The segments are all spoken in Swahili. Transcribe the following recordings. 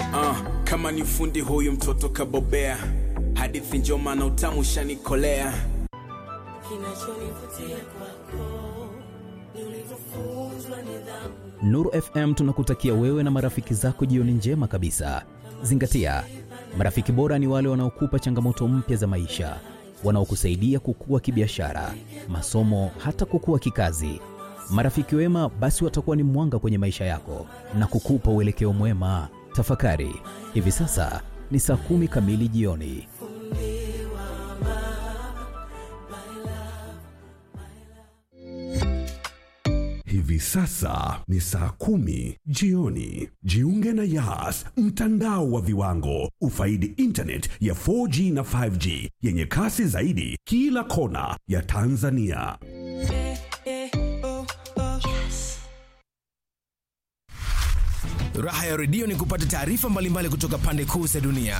uh, kama ni fundi huyu mtoto kabobea hadithi njoma na utamu shanikolea Kinachonivutia kwako ni ulivyofunzwa nidhamu. Nuru FM tunakutakia wewe na marafiki zako jioni njema kabisa. Zingatia, marafiki bora ni wale wanaokupa changamoto mpya za maisha, wanaokusaidia kukua kibiashara, masomo, hata kukua kikazi. Marafiki wema basi watakuwa ni mwanga kwenye maisha yako na kukupa uelekeo mwema. Tafakari, hivi sasa ni saa kumi kamili jioni. Hivi sasa ni saa kumi jioni. Jiunge na Yas, mtandao wa viwango. Ufaidi internet ya 4G na 5G yenye kasi zaidi kila kona ya Tanzania. Raha ya redio ni kupata taarifa mbalimbali kutoka pande kuu za dunia.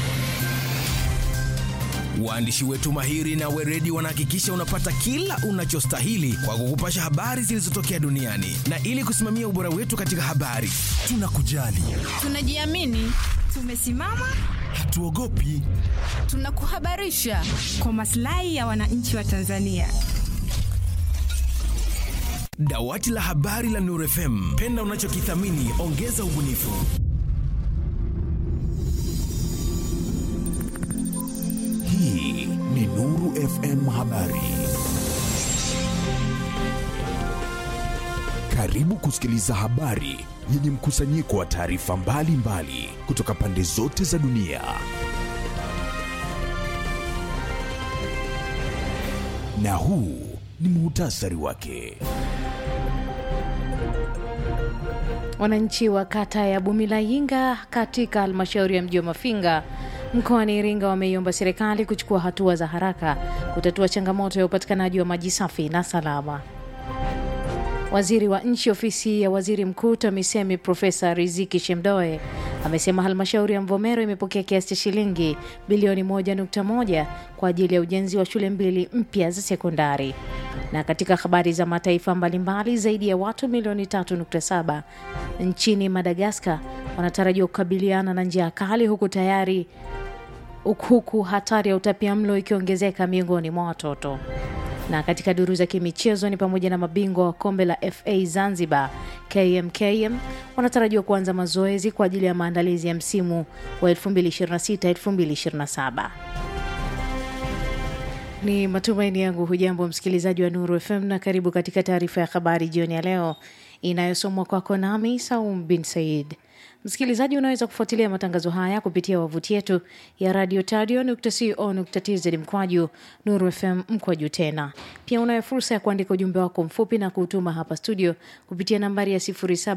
Waandishi wetu mahiri na weredi wanahakikisha unapata kila unachostahili kwa kukupasha habari zilizotokea duniani, na ili kusimamia ubora wetu katika habari, tunakujali, Tunajiamini, tumesimama, hatuogopi. tunakuhabarisha kwa maslahi ya wananchi wa Tanzania. Dawati la habari la Nuru FM, penda unachokithamini, ongeza ubunifu. Hii ni Nuru FM Habari. Karibu kusikiliza habari yenye mkusanyiko wa taarifa mbalimbali kutoka pande zote za dunia. Na huu ni muhtasari wake. Wananchi wa kata ya Bumilayinga katika halmashauri ya mji wa Mafinga mkoani Iringa wameiomba serikali kuchukua hatua za haraka kutatua changamoto ya upatikanaji wa maji safi na salama. Waziri wa nchi ofisi ya waziri mkuu TAMISEMI Profesa Riziki Shemdoe amesema halmashauri ya Mvomero imepokea kiasi cha shilingi bilioni 1.1 kwa ajili ya ujenzi wa shule mbili mpya za sekondari. Na katika habari za mataifa mbalimbali, zaidi ya watu milioni 3.7 nchini Madagaskar wanatarajiwa kukabiliana na njaa kali huku tayari huku hatari ya utapiamlo ikiongezeka miongoni mwa watoto. Na katika duru za kimichezo ni pamoja na mabingwa wa kombe la FA Zanzibar KMKM wanatarajiwa kuanza mazoezi kwa ajili ya maandalizi ya msimu wa 2026-2027. Ni matumaini yangu hujambo msikilizaji wa Nuru FM na karibu katika taarifa ya habari jioni ya leo inayosomwa kwako nami Saum bin Said. Msikilizaji, unaweza kufuatilia matangazo haya kupitia wavuti yetu ya radio tadio.co.tz mkwaju Nuru FM mkwaju tena. Pia unayo fursa ya kuandika ujumbe wako mfupi na kuutuma hapa studio kupitia nambari ya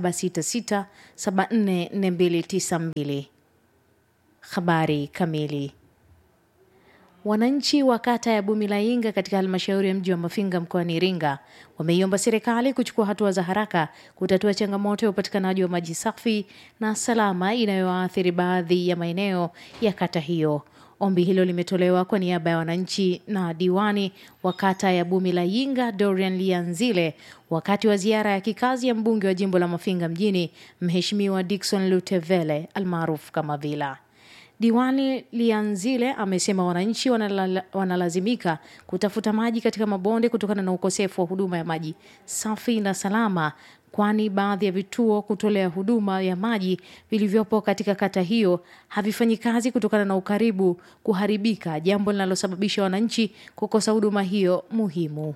0766744292. Habari kamili. Wananchi wa kata ya Bumilayinga katika halmashauri ya mji wa Mafinga mkoani Iringa wameiomba serikali kuchukua hatua za haraka kutatua changamoto ya upatikanaji wa maji safi na salama inayoathiri baadhi ya maeneo ya kata hiyo. Ombi hilo limetolewa kwa niaba ya wananchi na diwani wa kata ya Bumilayinga Dorian Lianzile wakati wa ziara ya kikazi ya mbunge wa jimbo la Mafinga mjini Mheshimiwa Dickson Lutevele almaarufu kama Vila. Diwani Lianzile amesema wananchi wanala, wanalazimika kutafuta maji katika mabonde kutokana na ukosefu wa huduma ya maji safi na salama, kwani baadhi ya vituo kutolea huduma ya maji vilivyopo katika kata hiyo havifanyi kazi kutokana na ukaribu kuharibika, jambo linalosababisha wananchi kukosa huduma hiyo muhimu.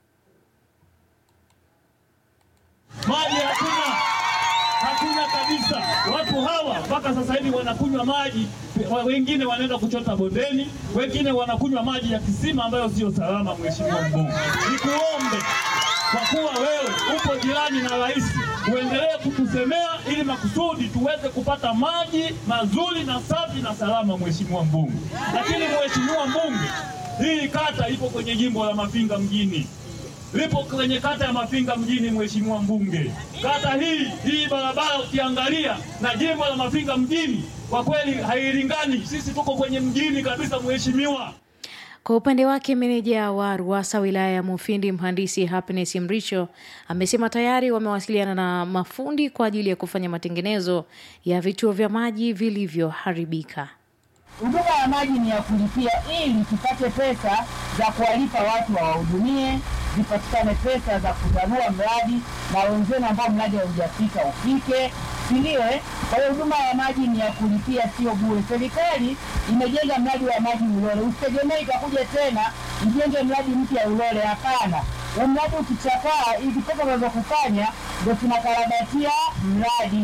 Maji hakuna, hakuna kabisa. Watu hawa mpaka sasa hivi wanakunywa maji, wa- wengine wanaenda kuchota bondeni, wengine wanakunywa maji ya kisima ambayo sio salama. Mheshimiwa mbunge, nikuombe kwa kuwa wewe upo jirani na rais, uendelee kutusemea ili makusudi tuweze kupata maji mazuri na safi na salama, Mheshimiwa mbunge. Lakini Mheshimiwa mbunge, hii kata ipo kwenye jimbo la Mafinga mjini lipo kwenye kata ya Mafinga mjini, mheshimiwa mbunge. Kata hii hii barabara ukiangalia na jimbo la Mafinga mjini, kwa kweli hailingani. Sisi tuko kwenye mjini kabisa, mheshimiwa. Kwa upande wake meneja wa RUWASA wilaya ya Mufindi mhandisi Happiness Mrisho amesema tayari wamewasiliana na mafundi kwa ajili ya kufanya matengenezo ya vituo vya maji vilivyoharibika. Huduma ya maji ni ya kulipia ili tupate pesa za kuwalipa watu wawahudumie, zipatikane pesa za kutanua mradi na wenzenu ambao mradi haujafika ufike, si ndio? eh? Kwa hiyo huduma ya maji ni ya kulipia, sio bure. Serikali imejenga mradi wa maji Ulole, usitegemee itakuja tena ijenge mradi mpya Ulole. Hapana, huu mradi ukichakaa, hizi pesa unazokufanya ndo tunakarabatia mradi.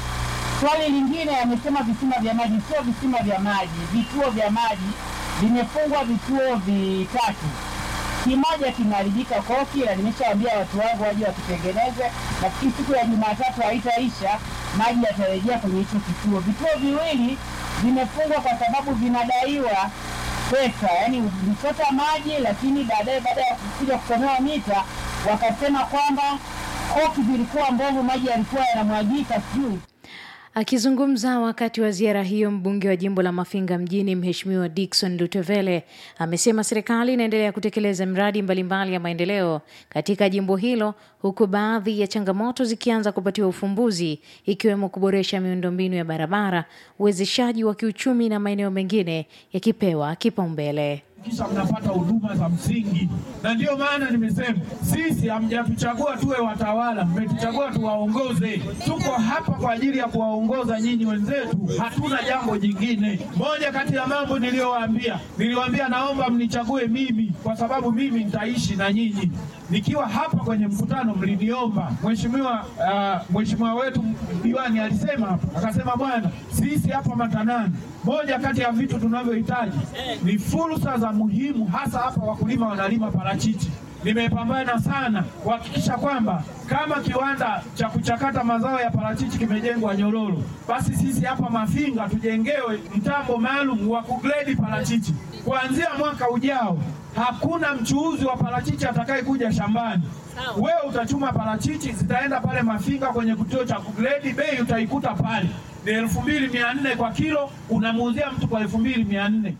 Swali lingine amesema visima vya maji, sio visima vya maji, vituo vya maji vimefungwa, vituo vitatu. Kimoja kimeharibika koki, na nimeshawaambia watu wangu waje wakitengeneze. Nafikiri siku ya Jumatatu haitaisha, maji yatarejea kwenye hicho kituo. Vituo viwili vimefungwa kwa sababu vinadaiwa pesa, yaani ulichota maji, lakini baadaye baada ya kuja kusomewa mita wakasema kwamba koki zilikuwa mbovu, maji yalikuwa yanamwagika, sijui Akizungumza wakati wa ziara hiyo, mbunge wa jimbo la Mafinga mjini Mheshimiwa Dickson Lutevele amesema serikali inaendelea kutekeleza miradi mbalimbali ya maendeleo katika jimbo hilo, huku baadhi ya changamoto zikianza kupatiwa ufumbuzi, ikiwemo kuboresha miundombinu ya barabara, uwezeshaji wa kiuchumi na maeneo mengine yakipewa kipaumbele. kisha mnapata huduma za msingi, na ndiyo maana nimesema sisi hamjatuchagua tuwe watawala, mmetuchagua tuwaongoze. Tuko hapa kwa ajili ya kuwaongoza nyinyi wenzetu, hatuna jambo jingine. Moja kati ya mambo niliyowaambia, niliwaambia naomba mnichague mimi, kwa sababu mimi nitaishi na nyinyi. Nikiwa hapa kwenye mkutano mliniomba, mheshimiwa uh, mheshimiwa wetu diwani alisema hapa, akasema bwana, sisi hapa Matanani, moja kati ya vitu tunavyohitaji ni fursa za muhimu, hasa hapa wakulima wanalima parachichi. Nimepambana sana kuhakikisha kwamba kama kiwanda cha kuchakata mazao ya parachichi kimejengwa Nyororo, basi sisi hapa Mafinga tujengewe mtambo maalum wa kugredi parachichi. Kuanzia mwaka ujao, hakuna mchuuzi wa parachichi atakayekuja shambani. Wewe utachuma parachichi, zitaenda pale Mafinga kwenye kituo cha kugredi, bei utaikuta pale ni elfu mbili mia nne kwa kilo, unamuuzia mtu kwa elfu mbili mia nne.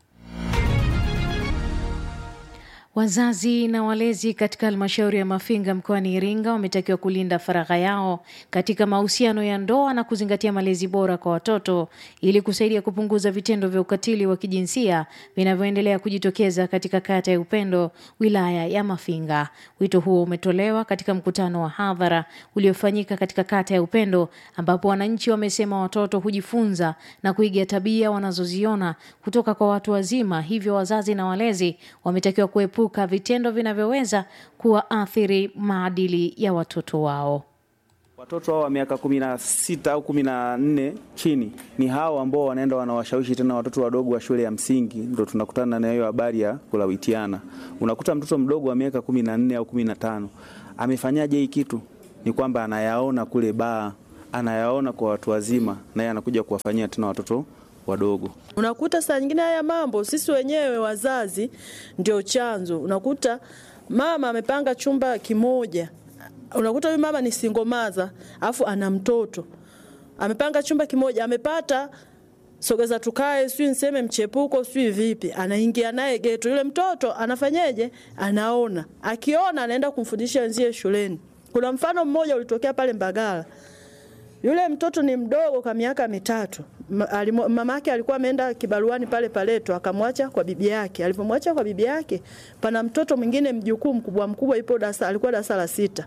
Wazazi na walezi katika halmashauri ya Mafinga mkoani Iringa wametakiwa kulinda faragha yao katika mahusiano ya ndoa na kuzingatia malezi bora kwa watoto ili kusaidia kupunguza vitendo vya ukatili wa kijinsia vinavyoendelea kujitokeza katika kata ya Upendo, wilaya ya Mafinga. Wito huo umetolewa katika mkutano wa hadhara uliofanyika katika kata ya Upendo, ambapo wananchi wamesema watoto hujifunza na kuiga tabia wanazoziona kutoka kwa watu wazima, hivyo wazazi na walezi wametakiwa kuepuka vitendo vinavyoweza kuwaathiri maadili ya watoto wao. Watoto hao wa miaka kumi na sita au kumi na nne chini ni hao ambao wanaenda wanawashawishi tena watoto wadogo wa shule ya msingi, ndo tunakutana na hiyo habari ya kulawitiana. Unakuta mtoto mdogo wa miaka kumi na nne au kumi na tano amefanyaje hii kitu? Ni kwamba anayaona kule baa, anayaona kwa watu wazima, naye anakuja kuwafanyia tena watoto wadogo. Unakuta saa nyingine haya mambo sisi wenyewe wazazi ndio chanzo. Unakuta mama amepanga chumba kimoja, unakuta huyu mama ni single mother afu ana mtoto amepanga chumba kimoja, amepata sogeza tukae, sijui niseme mchepuko, sijui vipi, anaingia naye geto. Yule mtoto anafanyeje? Anaona, akiona anaenda kumfundisha wenzie shuleni. Kuna mfano mmoja ulitokea pale Mbagala. Yule mtoto ni mdogo kwa miaka mitatu. Ma- alimu- Mama yake alikuwa ameenda kibaruani pale Paleto, akamwacha kwa bibi yake. Alipomwacha kwa bibi yake, pana mtoto mwingine mjukuu mkubwa mkubwa, ipo darasa, alikuwa darasa la sita.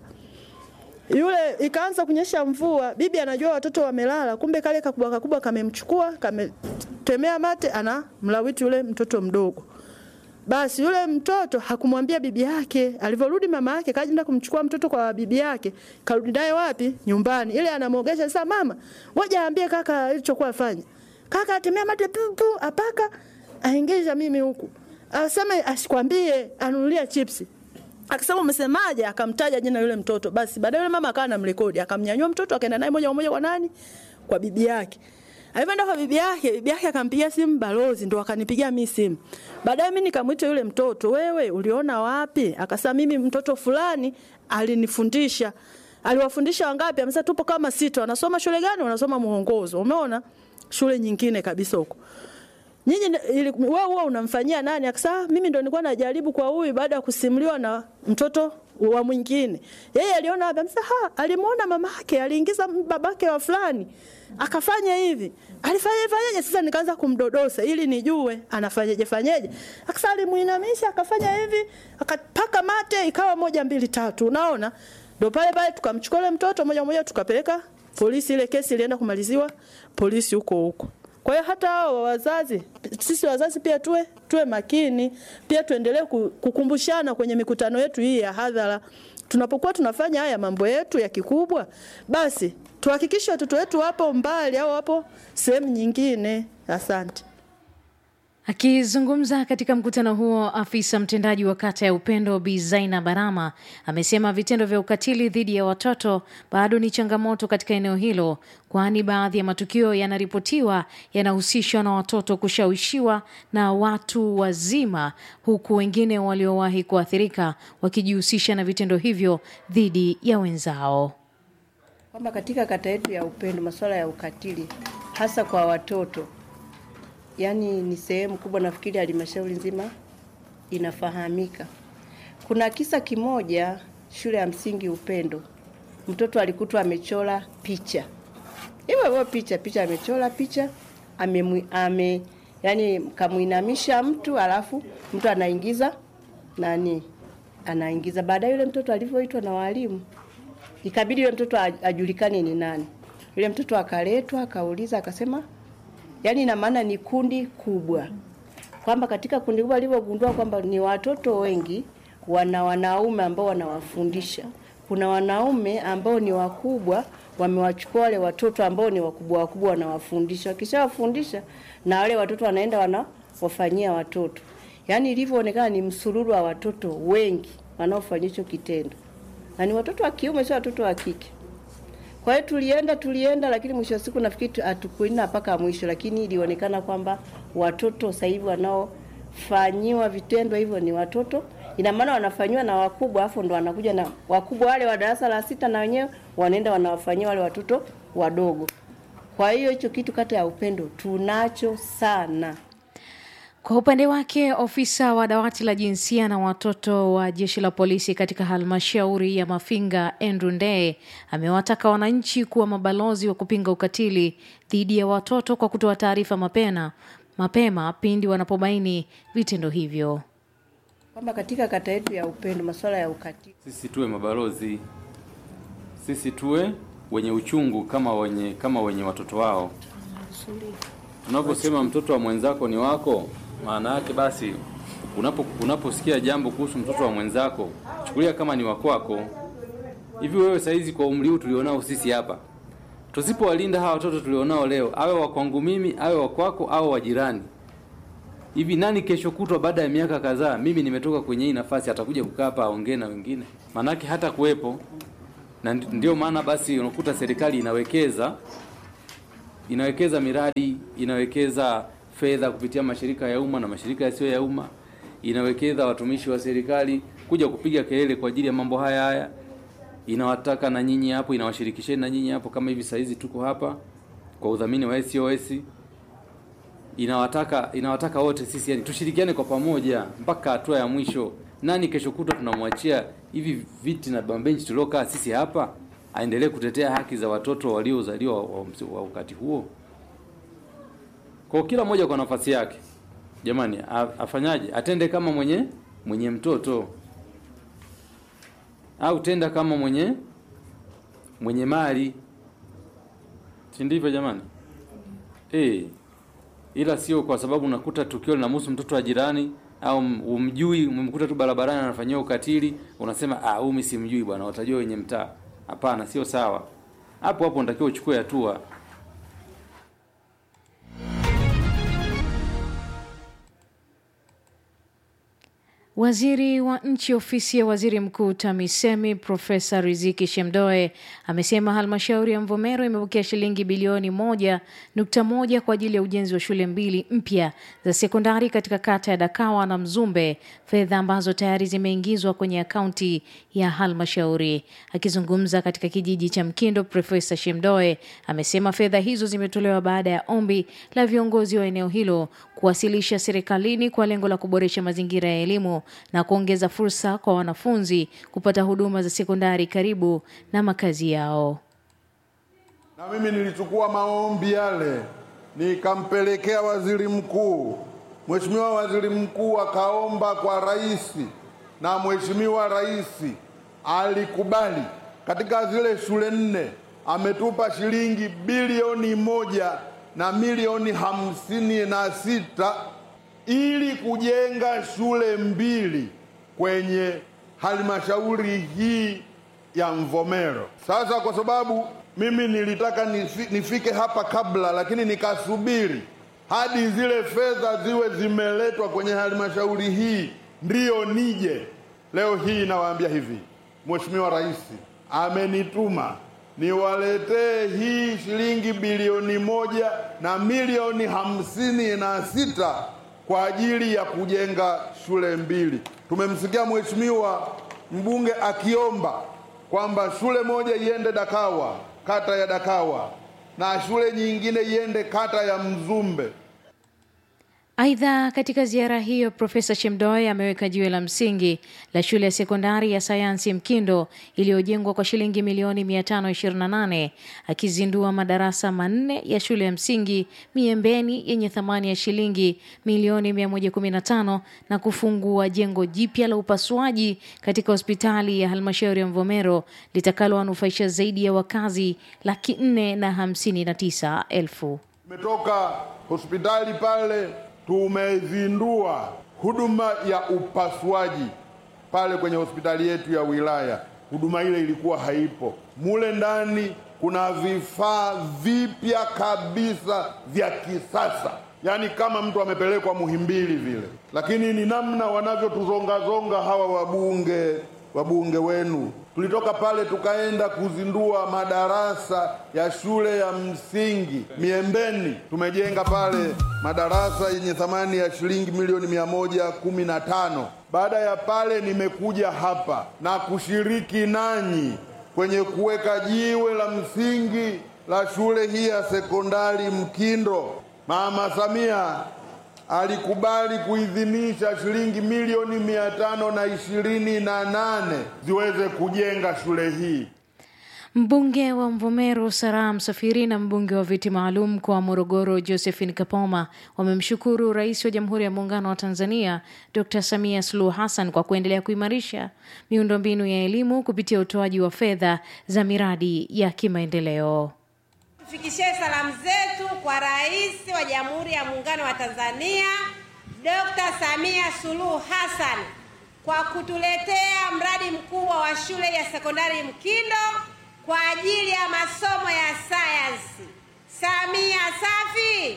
Yule ikaanza kunyesha mvua, bibi anajua watoto wamelala, kumbe kale kakubwa kakubwa kamemchukua, kametemea mate, ana mlawiti yule mtoto mdogo. Basi yule mtoto hakumwambia bibi yake. Alivyorudi mama yake kaenda kumchukua mtoto kwa bibi yake, karudi naye wapi? Nyumbani. Ile anamwogesha sasa, mama, ngoja aambie kaka ilichokuwa afanya. Kaka atemea mate pu pu, apaka aingiza mimi huku. Aseme asikwambie, anunulia chipsi. Akasema umesemaje? Akamtaja jina yule mtoto. Basi baadaye yule mama akawa anamrekodi, akamnyanyua mtoto akaenda naye moja kwa moja kwa nani? Kwa bibi yake. Alivyoenda kwa bibi yake, bibi yake akampigia simu balozi, ndo akanipigia mimi simu. Baadaye mimi nikamwita yule mtoto, wewe uliona wapi? Akasema mimi mtoto fulani alinifundisha. Aliwafundisha wangapi? Amesema tupo kama sita. Wanasoma shule gani? Wanasoma muongozo. Umeona? Shule nyingine kabisa huko. nyinyi ili- wewe huwa unamfanyia nani? Akasema mimi ndo nilikuwa najaribu kwa huyu, baada ya kusimuliwa na mtoto wa mwingine. Yeye aliona labda msa, ha, alimuona mama yake aliingiza babake wa fulani akafanya hivi, alifanya fanyaje? Sasa nikaanza kumdodosa ili nijue anafanyaje fanyaje. Akasema alimuinamisha akafanya hivi, akapaka mate, ikawa moja mbili tatu, unaona ndo pale pale tukamchukua yule mtoto moja moja tukapeleka polisi. Ile kesi ilienda kumaliziwa polisi huko huko. Kwa hiyo hata hao wazazi, sisi wazazi pia tuwe tuwe makini, pia tuendelee ku- kukumbushana kwenye mikutano yetu hii ya hadhara. Tunapokuwa tunafanya haya mambo yetu ya kikubwa, basi tuhakikishe watoto wetu wapo mbali au wapo sehemu nyingine. Asante. Akizungumza katika mkutano huo, afisa mtendaji wa kata ya Upendo Bi Zaina Barama amesema vitendo vya ukatili dhidi ya watoto bado ni changamoto katika eneo hilo, kwani baadhi ya matukio yanaripotiwa yanahusishwa na watoto kushawishiwa na watu wazima, huku wengine waliowahi kuathirika wakijihusisha na vitendo hivyo dhidi ya wenzao. kwamba katika kata yetu ya Upendo masuala ya ukatili hasa kwa watoto, yaani ni sehemu kubwa, nafikiri halmashauri nzima inafahamika. Kuna kisa kimoja shule ya msingi Upendo, mtoto alikutwa amechora picha hivyo hivyo, picha picha, amechora picha ame, ame yani kamuinamisha mtu, alafu mtu anaingiza nani, anaingiza. Baadaye yule mtoto alivyoitwa na walimu ikabidi yule mtoto aj- ajulikane ni nani. Yule mtoto akaletwa, akauliza, akasema, yani ina maana ni kundi kubwa, kwamba katika kundi kubwa alivyogundua kwamba ni watoto wengi, wana wanaume ambao wanawafundisha. Kuna wanaume ambao ni wakubwa, wamewachukua wale watoto ambao ni wakubwa wakubwa, wanawafundisha. Wakishawafundisha na wale watoto wanaenda wanawafanyia watoto, yaani ilivyoonekana ni msururu wa watoto wengi wanaofanya hicho kitendo na ni watoto wa kiume, sio watoto wa kike. Kwa hiyo tulienda tulienda, lakini mwisho wa siku nafikiri tu- hatukuenda mpaka mwisho, lakini ilionekana kwamba watoto sasa hivi wanaofanyiwa vitendo hivyo ni watoto, ina maana wanafanyiwa na wakubwa, afu ndo wanakuja na wakubwa wale wa darasa la sita, na wenyewe wanaenda wanawafanyia wale watoto wadogo. Kwa hiyo hicho kitu kata ya Upendo tunacho sana. Kwa upande wake ofisa wa dawati la jinsia na watoto wa jeshi la polisi katika halmashauri ya Mafinga Andrew Ndee amewataka wananchi kuwa mabalozi wa kupinga ukatili dhidi ya watoto kwa kutoa taarifa mapema mapema pindi wanapobaini vitendo hivyo. Kwamba katika kata yetu ya Upendo masuala ya ukatili Sisi tuwe mabalozi, sisi tuwe wenye uchungu kama wenye kama wenye watoto wao. Tunaposema mtoto wa mwenzako ni wako, maana yake basi, unapo unaposikia jambo kuhusu mtoto wa mwenzako, chukulia kama ni wakwako. Hivi wewe saizi kwa umri huu tulionao sisi hapa, tusipowalinda hawa watoto tulionao leo, awe wa kwangu mimi, awe wa kwako, au wa jirani, hivi nani kesho kutwa baada ya miaka kadhaa, mimi nimetoka kwenye hii nafasi, atakuja kukaa hapa aongee na wengine? Maanake hata kuwepo na ndi- ndio maana basi unakuta serikali inawekeza inawekeza miradi, inawekeza fedha kupitia mashirika ya umma na mashirika yasiyo ya umma, inawekeza watumishi wa serikali kuja kupiga kelele kwa ajili ya mambo haya haya, inawataka na nyinyi hapo, inawashirikisheni na nyinyi hapo, kama hivi saa hizi tuko hapa kwa udhamini wa SOS, inawataka inawataka wote sisi yani tushirikiane kwa pamoja mpaka hatua ya mwisho. Nani kesho kutwa tunamwachia hivi viti na bambenchi tuliokaa sisi hapa aendelee kutetea haki za watoto waliozaliwa wa, wa, wa wakati huo? Kwa kila mmoja kwa nafasi yake, jamani, a- afanyaje? Atende kama mwenye mwenye mtoto au tenda kama mwenye mwenye mali, si ndivyo jamani? Eh, ila sio kwa sababu unakuta tukio linamhusu mtoto wa jirani au m- umjui, umemkuta tu barabarani anafanyia ukatili, unasema ah, huyu mimi simjui bwana, watajua wenye mtaa. Hapana, sio sawa. Hapo hapo unatakiwa uchukue hatua. Waziri wa nchi ofisi ya waziri mkuu TAMISEMI Profesa Riziki Shemdoe amesema halmashauri ya Mvomero imepokea shilingi bilioni moja nukta moja kwa ajili ya ujenzi wa shule mbili mpya za sekondari katika kata ya Dakawa na Mzumbe, fedha ambazo tayari zimeingizwa kwenye akaunti ya halmashauri. Akizungumza katika kijiji cha Mkindo, Profesa Shemdoe amesema fedha hizo zimetolewa baada ya ombi la viongozi wa eneo hilo kuwasilisha serikalini kwa lengo la kuboresha mazingira ya elimu na kuongeza fursa kwa wanafunzi kupata huduma za sekondari karibu na makazi yao. Na mimi nilichukua maombi yale nikampelekea waziri mkuu. Mheshimiwa Waziri Mkuu akaomba kwa rais na Mheshimiwa Rais alikubali. Katika zile shule nne ametupa shilingi bilioni moja na milioni hamsini na sita ili kujenga shule mbili kwenye halmashauri hii ya Mvomero. Sasa kwa sababu mimi nilitaka nifi, nifike hapa kabla, lakini nikasubiri hadi zile fedha ziwe zimeletwa kwenye halmashauri hii ndiyo nije. Leo hii nawaambia hivi, Mheshimiwa Rais amenituma niwaletee hii shilingi bilioni moja na milioni hamsini na sita kwa ajili ya kujenga shule mbili. Tumemsikia Mheshimiwa mbunge akiomba kwamba shule moja iende Dakawa, kata ya Dakawa, na shule nyingine iende kata ya Mzumbe. Aidha, katika ziara hiyo Profesa Shemdoe ameweka jiwe la msingi la shule ya sekondari ya sayansi Mkindo iliyojengwa kwa shilingi milioni 528 akizindua madarasa manne ya shule ya msingi Miembeni yenye thamani ya shilingi milioni 115 na kufungua jengo jipya la upasuaji katika hospitali ya halmashauri ya Mvomero litakalowanufaisha zaidi ya wakazi laki nne na hamsini na tisa elfu. Tumetoka hospitali pale tumezindua huduma ya upasuaji pale kwenye hospitali yetu ya wilaya. Huduma ile ilikuwa haipo. Mule ndani kuna vifaa vipya kabisa vya kisasa, yaani kama mtu amepelekwa Muhimbili vile. Lakini ni namna wanavyotuzongazonga hawa wabunge wabunge wenu. Tulitoka pale tukaenda kuzindua madarasa ya shule ya msingi Miembeni. Tumejenga pale madarasa yenye thamani ya shilingi milioni mia moja kumi na tano. Baada ya pale, nimekuja hapa na kushiriki nanyi kwenye kuweka jiwe la msingi la shule hii ya sekondari Mkindo. Mama Samia alikubali kuidhinisha shilingi milioni mia tano na ishirini na nane ziweze kujenga shule hii. Mbunge wa Mvomero Saraha Msafiri na mbunge wa viti maalum kwa Morogoro Josephine Kapoma wamemshukuru Rais wa Jamhuri ya Muungano wa Tanzania Dr. Samia Suluhu Hassan kwa kuendelea kuimarisha miundombinu ya elimu kupitia utoaji wa fedha za miradi ya kimaendeleo. Tufikishie salamu zetu kwa Rais wa Jamhuri ya Muungano wa Tanzania Dr. Samia Suluhu Hassan kwa kutuletea mradi mkubwa wa shule ya sekondari Mkindo kwa ajili ya masomo ya sayansi. Samia safi.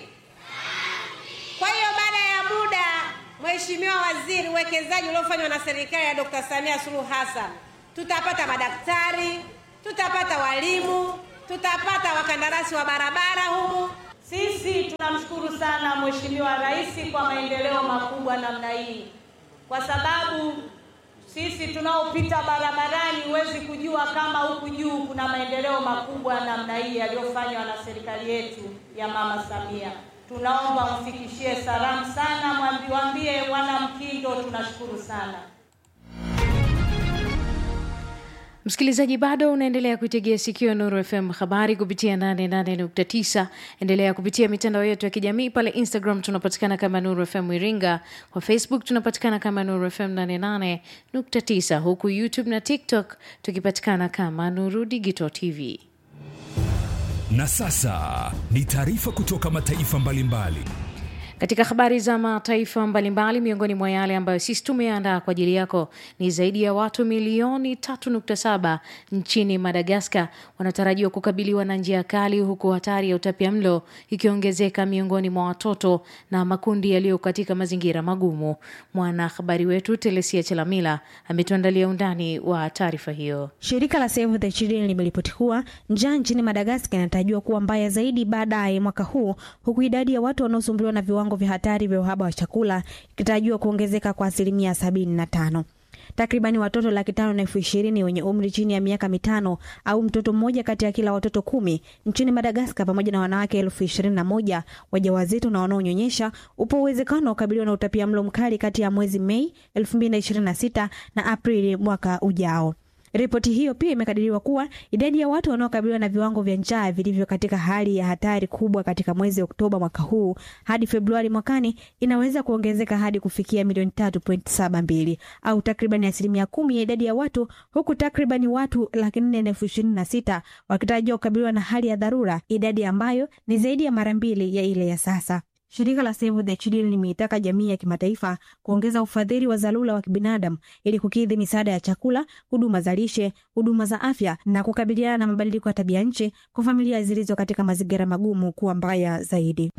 Kwa hiyo baada ya muda, Mheshimiwa Waziri, uwekezaji uliofanywa na serikali ya Dr. Samia Suluhu Hassan, tutapata madaktari, tutapata walimu, tutapata wakandarasi wa barabara humu. Sisi tunamshukuru sana Mheshimiwa Rais kwa maendeleo makubwa namna hii, kwa sababu sisi tunaopita barabarani huwezi kujua kama huku juu kuna maendeleo makubwa namna hii yaliyofanywa na serikali yetu ya Mama Samia. Tunaomba mfikishie salamu sana, mwambiwambie wana Mkindo tunashukuru sana. Msikilizaji, bado unaendelea kuitegea sikio Nuru FM habari kupitia 88.9. Endelea kupitia mitandao yetu ya kijamii pale Instagram tunapatikana kama Nuru FM Iringa, kwa Facebook tunapatikana kama Nuru FM 88.9, huku YouTube na TikTok tukipatikana kama Nuru Digital TV. Na sasa ni taarifa kutoka mataifa mbalimbali. Katika habari za mataifa mbalimbali, miongoni mwa yale ambayo sisi tumeandaa kwa ajili yako ni zaidi ya watu milioni 3.7 nchini Madagaskar wanatarajiwa kukabiliwa na njia kali, huku hatari ya utapiamlo ikiongezeka miongoni mwa watoto na makundi yaliyo katika mazingira magumu. Mwanahabari wetu Telesia Chelamila ametuandalia undani wa taarifa hiyo. Shirika la Save the Children limeripoti kuwa njaa nchini Madagaskar inatarajiwa kuwa mbaya zaidi baadaye mwaka huu, huku idadi ya watu wanaosumbuliwa na viwango vya hatari vya uhaba wa chakula ikitarajiwa kuongezeka kwa asilimia sabini na tano. Takribani watoto laki tano na elfu ishirini wenye umri chini ya miaka mitano au mtoto mmoja kati ya kila watoto kumi nchini Madagaskar, pamoja na wanawake elfu ishirini na moja wajawazito na wanaonyonyesha, upo uwezekano wa kukabiliwa na utapia mlo mkali kati ya mwezi Mei 2026 na Aprili mwaka ujao. Ripoti hiyo pia imekadiriwa kuwa idadi ya watu wanaokabiliwa na viwango vya njaa vilivyo katika hali ya hatari kubwa katika mwezi Oktoba mwaka huu hadi Februari mwakani inaweza kuongezeka hadi kufikia milioni 3.72 au takribani asilimia kumi ya idadi ya watu, huku takribani watu laki nne na elfu ishirini na sita wakitarajiwa kukabiliwa na hali ya dharura, idadi ambayo ni zaidi ya mara mbili ya ile ya sasa. Shirika la Save the Children limeitaka jamii ya kimataifa kuongeza ufadhili wa dharura wa kibinadamu ili kukidhi misaada ya chakula, huduma za lishe, huduma za afya na kukabiliana na mabadiliko ya tabia nchi kwa familia zilizo katika mazingira magumu kuwa mbaya zaidi.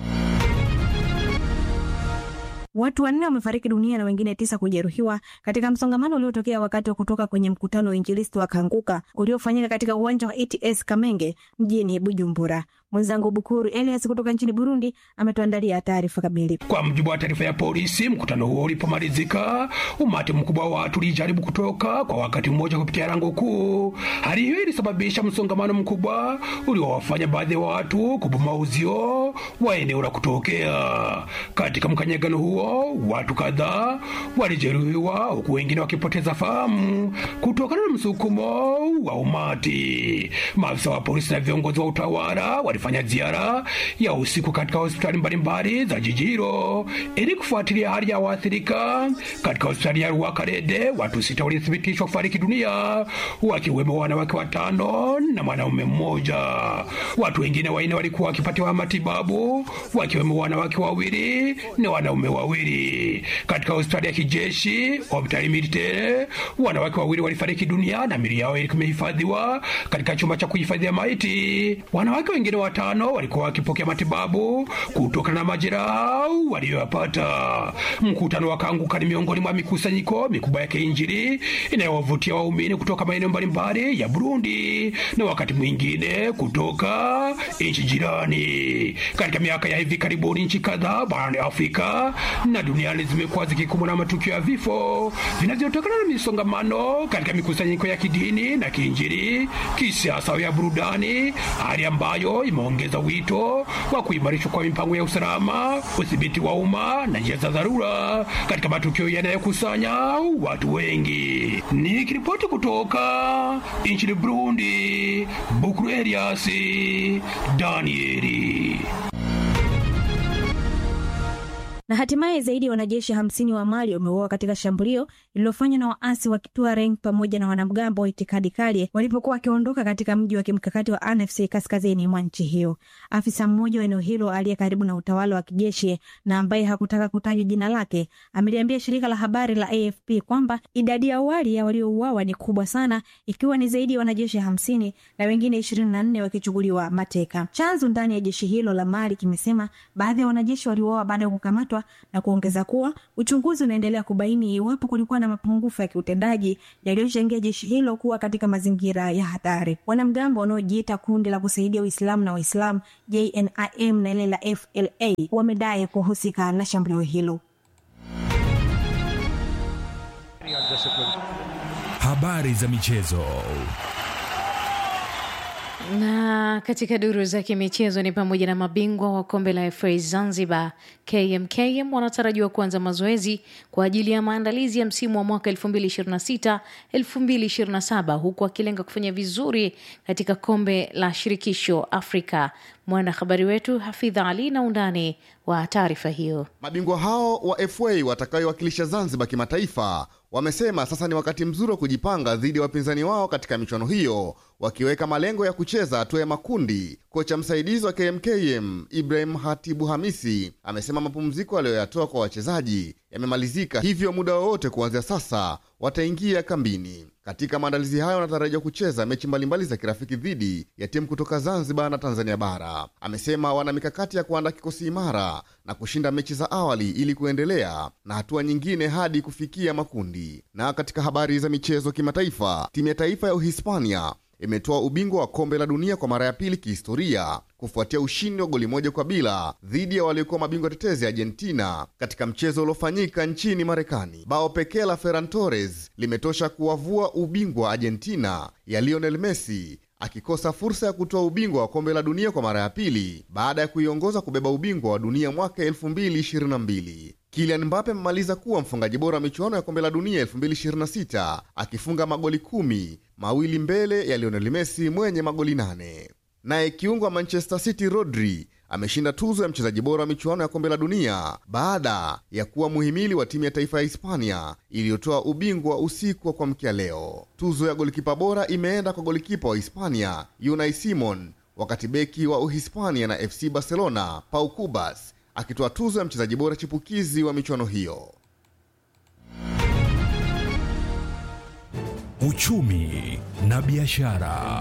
Watu wanne wamefariki dunia na wengine tisa kujeruhiwa katika msongamano uliotokea wakati wa kutoka kwenye mkutano wa Injilisti wa Kanguka uliofanyika katika uwanja wa ETS Kamenge mjini Bujumbura. Mwenzangu Bukuru Elias kutoka nchini Burundi ametuandalia taarifa kamili. Kwa mujibu wa taarifa ya polisi, mkutano huo ulipomalizika, umati mkubwa wa watu ulijaribu kutoka kwa wakati mmoja kupitia lango kuu. Hali hiyo ilisababisha msongamano mkubwa uliowafanya baadhi ya watu kuboma uzio wa eneo la kutokea. Katika mkanyagano huo, watu kadhaa walijeruhiwa huku wengine wakipoteza fahamu kutokana na msukumo wa umati. Maafisa wa polisi na viongozi wa utawala walifanya ziara ya usiku katika hospitali mbalimbali za jiji hilo ili kufuatilia hali ya waathirika. Katika hospitali ya Rwakarede watu sita walithibitishwa kufariki dunia, wakiwemo wanawake watano na mwanaume mmoja. Watu wengine wanne walikuwa wakipatiwa matibabu, wakiwemo wanawake wawili na wanaume wawili. Katika hospitali ya kijeshi hospitali militaire, wanawake wawili walifariki dunia na mili yao ilikuwa imehifadhiwa katika chumba cha kuhifadhia maiti. Wanawake wengine watano walikuwa wakipokea matibabu kutokana na majeraha waliyoyapata. Mkutano wa Kanguka ni miongoni mwa mikusanyiko mikubwa ya kiinjili inayowavutia waumini kutoka maeneo mbalimbali ya Burundi na wakati mwingine kutoka nchi jirani. Katika miaka ya hivi karibuni, nchi kadhaa barani Afrika na duniani zimekuwa zikikumbwa na matukio ya vifo vinavyotokana na misongamano katika mikusanyiko ya kidini na kiinjili, kisiasa au ya burudani, hali ambayo imeongeza wito wa kuimarishwa kwa mipango ya usalama, udhibiti wa umma na njia za dharura katika matukio yanayokusanya watu wengi. Nikiripoti kutoka nchini Burundi, Bukuru Elias Danieli. Na hatimaye zaidi ya wanajeshi hamsini wa Mali wameuawa katika shambulio lililofanywa na waasi wa Tuareg pamoja na wanamgambo wa itikadi kali walipokuwa wakiondoka katika mji wa kimkakati wa Annecy kaskazini mwa nchi hiyo. Afisa mmoja wa eneo hilo aliye karibu na utawala wa kijeshi na ambaye hakutaka kutajwa jina lake ameliambia shirika la habari la AFP kwamba idadi ya awali ya waliouawa ni kubwa sana, ikiwa ni zaidi ya wanajeshi hamsini na wengine ishirini na nne wakichukuliwa mateka. Chanzo ndani ya jeshi hilo la Mali kimesema baadhi ya wanajeshi waliuawa baada ya kukamatwa na kuongeza kuwa uchunguzi unaendelea kubaini iwapo kulikuwa na mapungufu ya kiutendaji yaliyochangia jeshi hilo kuwa katika mazingira ya hatari. Wanamgambo wanaojiita kundi la kusaidia Uislamu na Waislamu JNIM na ile la FLA wamedai kuhusika na shambulio hilo. Habari za michezo. Na katika duru za kimichezo ni pamoja na mabingwa wa kombe la FA Zanzibar KMKM wanatarajiwa kuanza mazoezi kwa ajili ya maandalizi ya msimu wa mwaka 2026 2027 huku akilenga kufanya vizuri katika kombe la shirikisho Afrika. Mwanahabari wetu Hafidha Ali na undani wa taarifa hiyo. Mabingwa hao wa FA watakayowakilisha Zanzibar kimataifa wamesema sasa ni wakati mzuri wa kujipanga dhidi ya wapinzani wao katika michuano hiyo, wakiweka malengo ya kucheza hatua ya makundi. Kocha msaidizi wa KMKM Ibrahim Hatibu Hamisi amesema mapumziko aliyoyatoa kwa wachezaji yamemalizika, hivyo muda wowote kuanzia sasa wataingia kambini. Katika maandalizi hayo wanatarajiwa kucheza mechi mbalimbali za kirafiki dhidi ya timu kutoka Zanzibar na Tanzania Bara. Amesema wana mikakati ya kuandaa kikosi imara na kushinda mechi za awali ili kuendelea na hatua nyingine hadi kufikia makundi. Na katika habari za michezo kimataifa, timu ya taifa ya Uhispania imetoa ubingwa wa kombe la dunia kwa mara ya pili kihistoria kufuatia ushindi wa goli moja kwa bila dhidi ya waliokuwa mabingwa tetezi Argentina katika mchezo uliofanyika nchini Marekani. Bao pekee la Ferran Torres limetosha kuwavua ubingwa wa Argentina ya Lionel Messi akikosa fursa ya kutoa ubingwa wa kombe la dunia kwa mara ya pili baada ya kuiongoza kubeba ubingwa wa dunia mwaka 2022. Kylian Mbappe amemaliza kuwa mfungaji bora wa michuano ya kombe la dunia 2026 akifunga magoli kumi, mawili mbele ya Lionel Messi mwenye magoli nane. Naye kiungo wa Manchester City Rodri ameshinda tuzo ya mchezaji bora wa michuano ya kombe la dunia baada ya kuwa muhimili wa timu ya taifa ya Hispania iliyotoa ubingwa usiku wa kuamkia leo. Tuzo ya golikipa bora imeenda kwa golikipa wa Hispania Unai Simon, wakati beki wa Uhispania na FC Barcelona Pau Cubas akitoa tuzo ya mchezaji bora chipukizi wa michuano hiyo. Uchumi na biashara.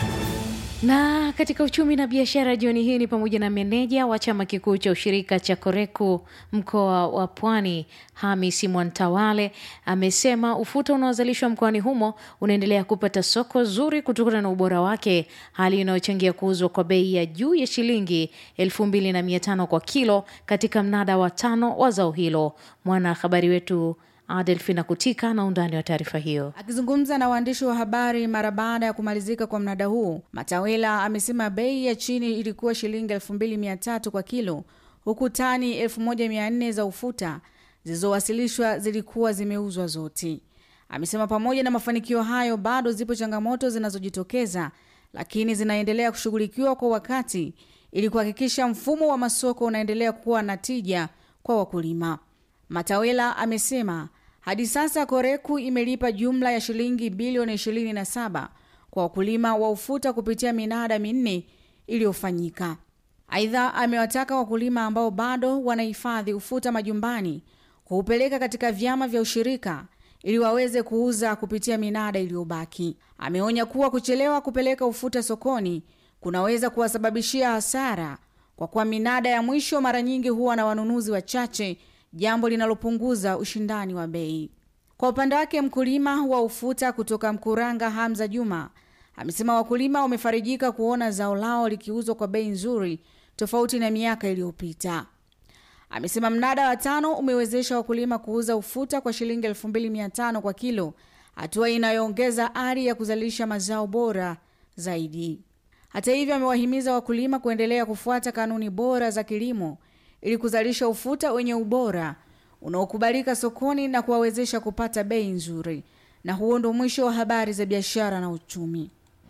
Na katika uchumi na biashara jioni hii ni pamoja na meneja wa chama kikuu cha ushirika cha Koreku mkoa wa Pwani, Hamisi Mwantawale amesema ufuta unaozalishwa mkoani humo unaendelea kupata soko zuri kutokana na ubora wake, hali inayochangia kuuzwa kwa bei ya juu ya shilingi elfu mbili na mia tano kwa kilo katika mnada wa tano wa zao hilo. Mwanahabari wetu Adelfina Kutika na undani wa taarifa hiyo. Akizungumza na waandishi wa habari mara baada ya kumalizika kwa mnada huu, Matawela amesema bei ya chini ilikuwa shilingi 2300 kwa kilo, huku tani 1400 za ufuta zilizowasilishwa zilikuwa zimeuzwa zote. Amesema pamoja na mafanikio hayo, bado zipo changamoto zinazojitokeza, lakini zinaendelea kushughulikiwa kwa wakati ili kuhakikisha mfumo wa masoko unaendelea kuwa na tija kwa wakulima. Matawela amesema hadi sasa Koreku imelipa jumla ya shilingi bilioni 27 kwa wakulima wa ufuta kupitia minada minne iliyofanyika. Aidha, amewataka wakulima ambao bado wanahifadhi ufuta majumbani kuupeleka katika vyama vya ushirika ili waweze kuuza kupitia minada iliyobaki. Ameonya kuwa kuchelewa kupeleka ufuta sokoni kunaweza kuwasababishia hasara kwa kuwa minada ya mwisho mara nyingi huwa na wanunuzi wachache jambo linalopunguza ushindani wa bei. Kwa upande wake, mkulima wa ufuta kutoka Mkuranga, Hamza Juma, amesema wakulima wamefarijika kuona zao lao likiuzwa kwa bei nzuri tofauti na miaka iliyopita. Amesema mnada wa tano umewezesha wakulima kuuza ufuta kwa shilingi 2500 kwa kilo, hatua inayoongeza ari ya kuzalisha mazao bora zaidi. Hata hivyo, amewahimiza wakulima kuendelea kufuata kanuni bora za kilimo ili kuzalisha ufuta wenye ubora unaokubalika sokoni na kuwawezesha kupata bei nzuri. Na huo ndo mwisho wa habari za biashara na uchumi.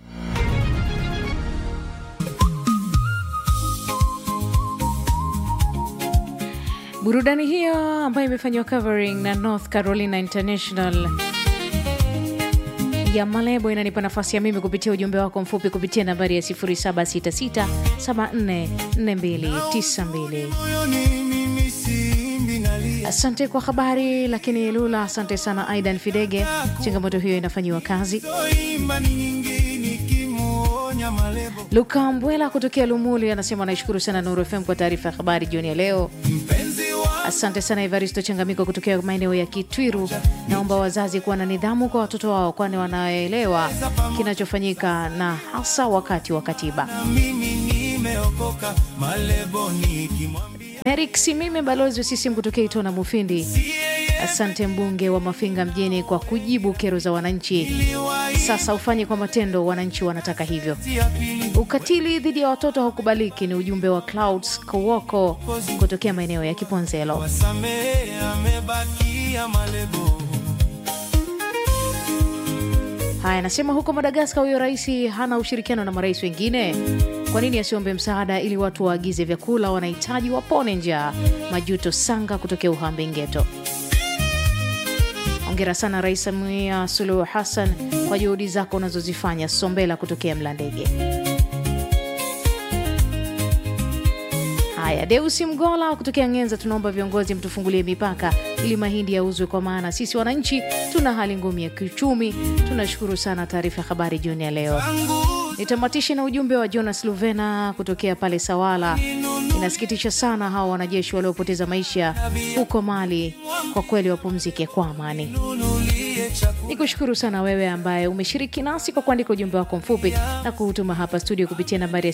Burudani hiyo ambayo imefanyiwa covering na North Carolina International ya Malebo inanipa nafasi ya mimi kupitia ujumbe wako mfupi kupitia nambari ya 0766744292. Asante kwa habari, lakini Lula, asante sana Aidan Fidege. Changamoto hiyo inafanyiwa kazi. Luka Mbwela kutokea Lumuli anasema anaishukuru sana Nuru FM kwa taarifa ya habari jioni ya leo. Asante sana Evaristo Changamiko kutokea maeneo ya Kitwiru. Naomba wazazi kuwa na nidhamu kwa watoto wao, kwani wanaelewa kinachofanyika na hasa wakati wa katiba. Merik Simime, balozi wa CCM kutokea Itona Mufindi. Asante mbunge wa Mafinga mjini kwa kujibu kero za wananchi. Sasa ufanye kwa matendo, wananchi wanataka hivyo. Ukatili dhidi ya watoto haukubaliki, ni ujumbe wa Clouds Kowoko kutokea maeneo ya Kiponzelo. Haya, anasema huko Madagaskar huyo rais hana ushirikiano na marais wengine. Kwa nini asiombe msaada ili watu waagize vyakula wanahitaji wapone njaa? Majuto Sanga kutokea Uhambe Ngeto. Hongera sana Rais Samia Suluhu Hassan kwa juhudi zako unazozifanya. Sombela kutokea Mlandege. Haya, Deusi Mgola kutokea Ngenza, tunaomba viongozi mtufungulie mipaka ili mahindi yauzwe, kwa maana sisi wananchi tuna hali ngumu ya kiuchumi. Tunashukuru sana taarifa ya habari jioni ya leo. Nitamatishe na ujumbe wa Jonas Luvena kutokea pale Sawala. Inasikitisha sana hawa wanajeshi waliopoteza maisha huko Mali, kwa kweli wapumzike kwa amani. Ni kushukuru sana wewe ambaye umeshiriki nasi kwa kuandika ujumbe wako mfupi na kuutuma hapa studio kupitia nambari ya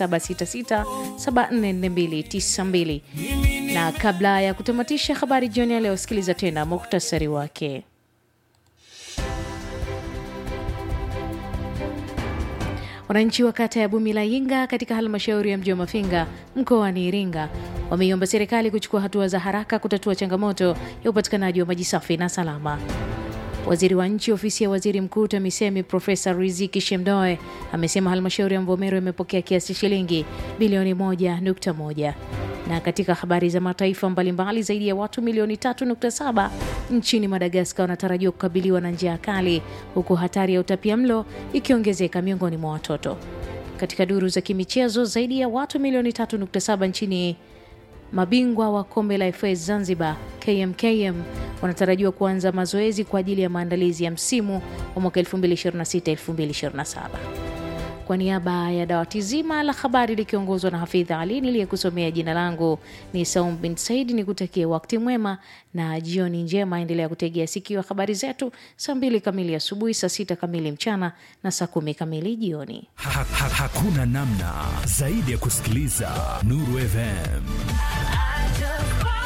0766744292. Na kabla ya kutamatisha habari jioni ya leo, sikiliza tena muktasari wake. Wananchi wa kata ya Bumilayinga katika halmashauri ya mji wa Mafinga mkoani Iringa wameiomba serikali kuchukua hatua za haraka kutatua changamoto ya upatikanaji wa maji safi na salama. Waziri wa nchi ofisi ya waziri mkuu TAMISEMI Profesa Riziki Shemdoe amesema halmashauri ya Mvomero imepokea kiasi shilingi bilioni 1.1. Na katika habari za mataifa mbalimbali, zaidi ya watu milioni 3.7 nchini Madagaskar wanatarajiwa kukabiliwa na njaa kali, huku hatari ya utapia mlo ikiongezeka miongoni mwa watoto. Katika duru za kimichezo, zaidi ya watu milioni 3.7 nchini mabingwa wa kombe la FA Zanzibar KMKM wanatarajiwa kuanza mazoezi kwa ajili ya maandalizi ya msimu wa mwaka 2026-2027. Kwa niaba ya dawati zima la habari likiongozwa na Hafidha Ali niliyekusomea, jina langu ni Saum bin Said, ni kutakia wakati mwema na jioni njema. Endelea kutegea sikio habari zetu saa mbili kamili asubuhi, saa sita kamili mchana na saa kumi kamili jioni. Ha, ha, hakuna namna zaidi ya kusikiliza Nuru FM.